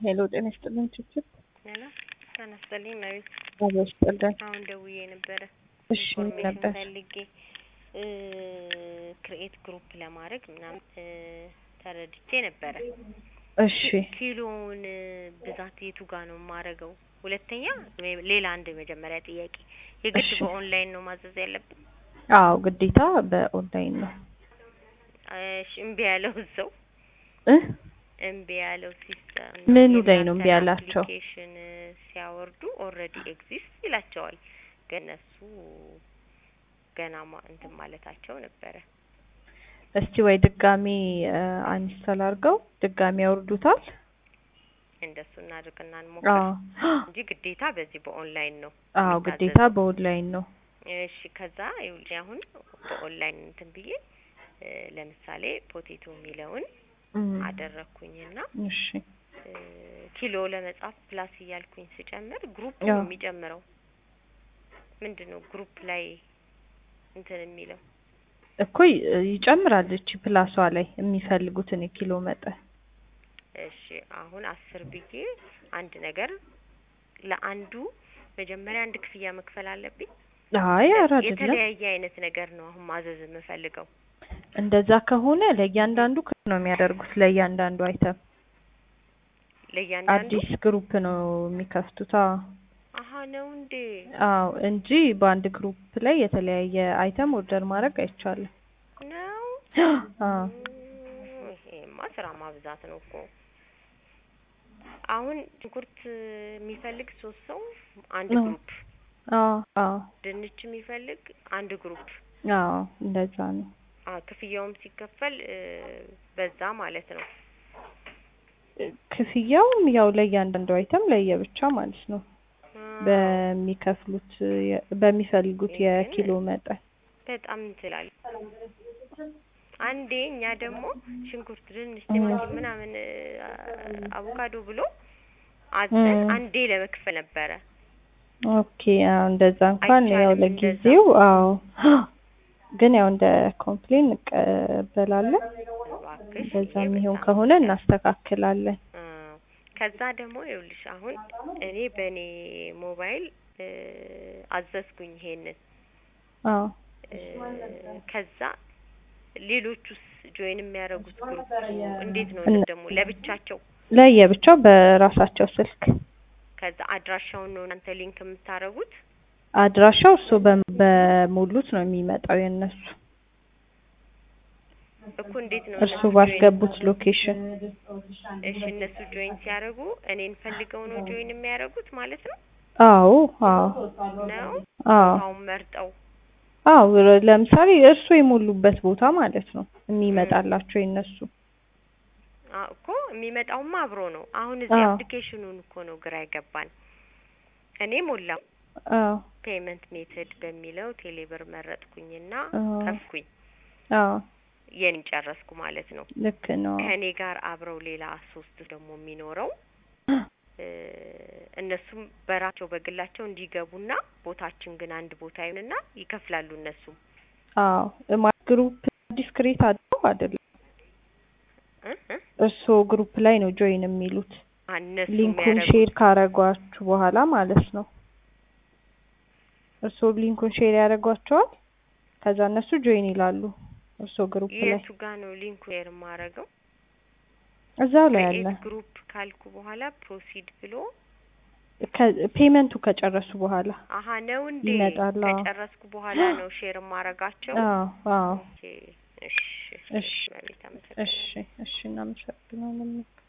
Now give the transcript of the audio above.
ሄሎ ጤና ይስጥልኝ ችችል ሄሎ ጤና ይስጥልኝ መቤት አበባ ይስጥልኝ። አሁን ደውዬ ነበረ እሺ ኢንፎርሜሽን ነበር ፈልጌ ክሬኤት ግሩፕ ለማድረግ ምናምን እ ተረድቼ ነበረ። እሺ ኪሎውን ብዛት የቱ ጋር ነው የማደርገው? ሁለተኛ ሜ- ሌላ አንድ የመጀመሪያ ጥያቄ የግድ እሺ። በኦንላይን ነው ማዘዝ ያለብን? አዎ ግዴታ በኦንላይን ነው እሺ እምቢ ያለው ሰው እ እምቢ ያለው ሲስተም ምኑ ላይ ነው እምቢ ያላቸው? አፕሊኬሽን ሲያወርዱ ኦልሬዲ ኤግዚስት ይላቸዋል። ግን እነሱ ገና ማ- እንትን ማለታቸው ነበረ። እስቲ ወይ ድጋሚ አንስተል አድርገው ድጋሚ ያወርዱታል። እንደሱ እናድርግና እንሞክር አዎ እንጂ ግዴታ በዚህ በኦንላይን ነው አዎ የሚታዘዘው። ግዴታ በኦንላይን ነው። እሺ ከዛ ይኸውልሽ አሁን በኦንላይን እንትን ብዬ እ ለምሳሌ ፖቴቶ የሚለውን እም፣ አደረኩኝና እሺ እ ኪሎ ለመጻፍ ፕላስ እያልኩኝ ስጨምር ግሩፕ አዎ። ነው የሚጨምረው። ምንድን ነው ግሩፕ ላይ እንትን የሚለው? እኮ ይ- ይጨምራል እቺ ፕላሷ ላይ የሚፈልጉትን የኪሎ መጠን እሺ አሁን አስር ብዬ አንድ ነገር ለአንዱ መጀመሪያ አንድ ክፍያ መክፈል አለብኝ። አይ ኧረ አይደለም። የተለያየ አይነት ነገር ነው አሁን ማዘዝ የምፈልገው። እንደዛ ከሆነ ለእያንዳንዱ ክፍል ነው የሚያደርጉት ለእያንዳንዱ አይተም ለእያንዳንዱ አዲስ ግሩፕ ነው የሚከፍቱት። አዎ አሀ ነው እንዴ? አዎ እንጂ በአንድ ግሩፕ ላይ የተለያየ አይተም ኦርደር ማድረግ አይቻልም። ነው አዎ እም፣ ይሄማ ስራ ማብዛት ነው እኮ። አሁን ሽንኩርት የሚፈልግ ሶስት ሰው አንድ ነው። ግሩፕ፣ አዎ አዎ ድንች የሚፈልግ አንድ ግሩፕ። አዎ እንደዛ ነው። አ ክፍያውም ሲከፈል እ በዛ ማለት ነው። ክፍያውም ያው ለእያንዳንዱ አይተም ለየብቻ ማለት ነው አ፣ በሚከፍሉት የ- በሚፈልጉት ግን የኪሎ መጠን በጣም እንትላል። አንዴ እኛ ደግሞ ሽንኩርት፣ ድንች፣ እም። ቲማቲም ምናምን እ አቮካዶ ብሎ አዘን እም። አንዴ ለመክፈል ነበረ። ኦኬ አዎ እንደዛ እንኳን ያው አይቻልም ለጊዜው አዎ ግን ያው እንደ ኮምፕሌን እንቀበላለን። እባክሽ እንደዛ ይሄ የሚሆን በጣም ከሆነ እናስተካክላለን። አ፣ ከዛ ደግሞ ይኸውልሽ አሁን እኔ በእኔ ሞባይል እ አዘዝኩኝ ይሄንን አዎ እ ከዛ ሌሎቹስ ጆይን የሚያደርጉት ግሩፕ እንዴት ነው እነ- ደግሞ ለብቻቸው? ለየብቻው በራሳቸው ስልክ ከዛ አድራሻውን ነው እናንተ ሊንክ የምታደርጉት? አድራሻው እሱ በ- በሙሉት ነው የሚመጣው የእነሱ እኮ እንዴት ነው እርሱ እነሱ ጆይን ባስገቡት ሎኬሽን እሺ እነሱ ጆይን ሲያደርጉ እኔን ፈልገው ነው ጆይን የሚያደርጉት ማለት ነው አዎ አዎ ነው አዎ ቦታውን መርጠው አዎ ለምሳሌ እርሱ የሞሉበት ቦታ ማለት ነው የሚመጣላቸው የእነሱ አ እኮ የሚመጣውማ አብሮ ነው። አሁን እዚህ አዎ አፕሊኬሽኑን እኮ ነው ግራ የገባን። እኔ ሞላው አዎ ፔመንት ሜተድ በሚለው ቴሌብር መረጥኩኝና አዎ ከፍኩኝ አዎ የኔን ጨረስኩ ማለት ነው። ልክ ነው ከእኔ ጋር አብረው ሌላ ሶስት ደግሞ የሚኖረው እ እነሱም በራቸው በግላቸው እንዲገቡና ቦታችን ግን አንድ ቦታ ይሁንና ይከፍላሉ እነሱም አዎ ማ ግሩፕ ዲስክሬት አድርገው አይደለም እ እ እርስዎ ግሩፕ ላይ ነው ጆይን የሚሉት አ እነሱ ሊንኩን የሚያደርጉት ሼር ካረጓችሁ በኋላ ማለት ነው እርስዎ ሊንኩን ሼር ያደርጓቸዋል ከዛ እነሱ ጆይን ይላሉ እርስዎ ግሩፕ ላይ የቱ ጋ ነው ሊንኩ ሼር የማደርገው? እዛው ላይ አለ ክሬኤት ግሩፕ ካልኩ በኋላ ፕሮሲድ ብሎ ፔመንቱ ከጨረሱ በኋላ አሀ ነው እንዴ? ይመጣል አዎ ከጨረስኩ በኋላ ነው ሼር የማረጋቸው። አዎ አዎ ኦኬ እሺ እሺ እሺ በቤት አመሰግናለሁ። እሺ እሺ እናመሰግናለን